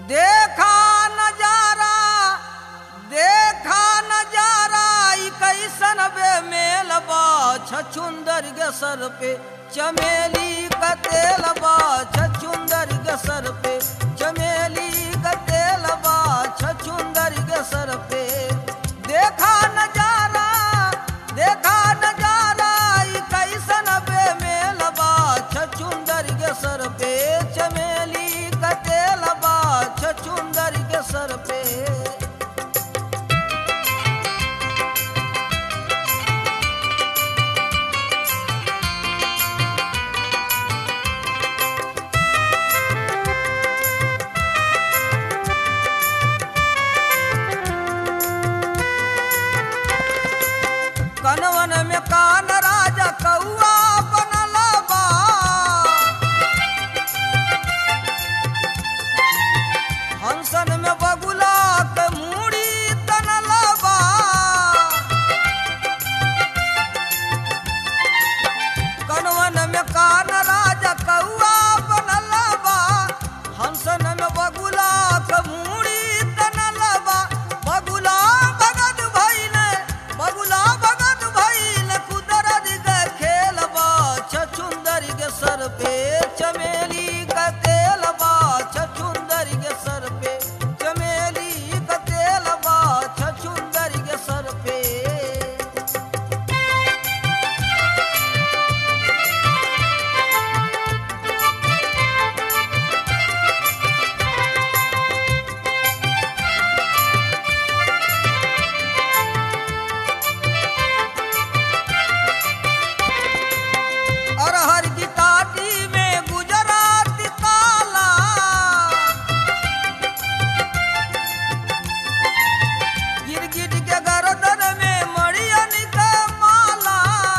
देखा नजारा देखा नजारा ई कैसन बे मेल बा छछुंदर के सर पे चमेली का तेल बा छछुंदर के सर पे चमेली का तेल बा छछुंदर के सर पे देखा नजारा देखा नजारा ई कैसन बे मेल बा छछुंदर के सर पे चमेली का तेल बा छछुंदर के सर पे कनवन में कान राजा कौआ बनल बा हंसन में बगुला के मूड़ी तनल बा कनवन में कान राजा कौआ बनल बा हंसन में बगुला के मूड़ी तनल बा बगुला भगत भइले बगुला भगत भइले कुदरत के खेल बा छछुंदर के सर पे चमेली का तेल बा छछुंदर के सर पे चमेली का तेल बा छछुंदर के सर पे अरहर की काटी में गुजरात काला गिरगिट के गर्दन में मड़ियन के माला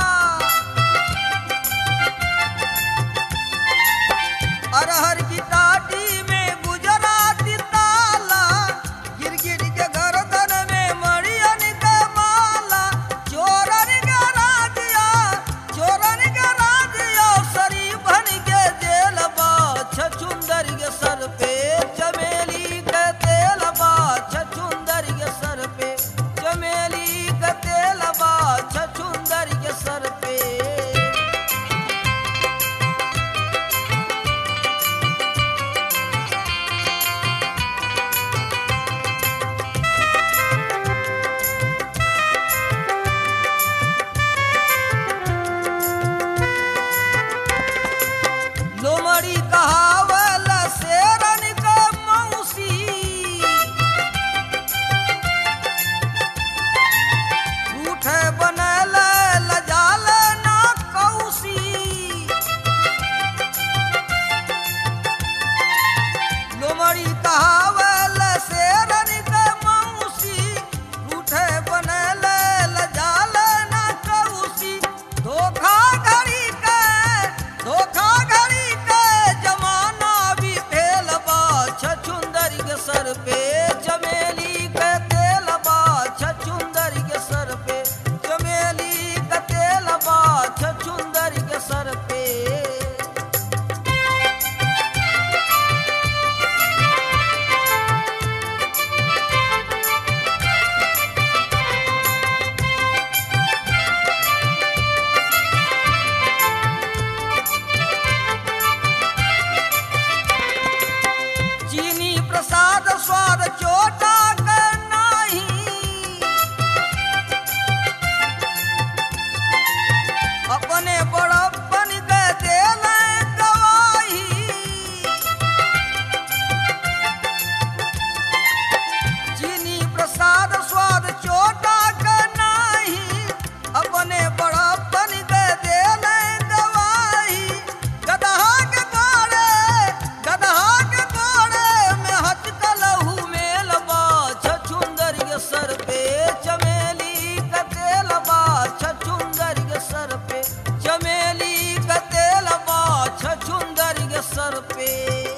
अरहर की काटी में गुजरात ताला गिरगिट के गर्दन में मड़ियन के माला चोरन के राजिया चोरन के राजिया शरीफन के जेल बा छछुंदर के सर पे चमेली के तेल बा छछुंदर के सर पे चमेली के तेल बा छछुंदर के सर पे लोमड़ी कहावल शेरन क मौसी रूठे बनल लजाल ना कौसी लोमड़ी कहावल शेरन क मौसी रूठे बनल लजाल ना कौसी धोखा घड़ी के धोखा घड़ी के जमाना भी फेल बा छछुंदर के सर पे चमेली के तेल बा छछुंदर के सर पे चमेली के तेल बा छछुंदर के सर पे चीनी प्रसाद स्वाद चोटा के नाही अपने बड़प्पन के देल गवाही चीनी प्रसाद स्वाद चोटा के नाही अपने बड़प्पन के देल गवाही गदहा के गोड़े गदहा के गोड़े में हचकलहू मेल बा छछुंदर के सर पे चमेली का तेल बा छछुंदर के सर पे चमेली का तेल बा छछुंदर के सर पे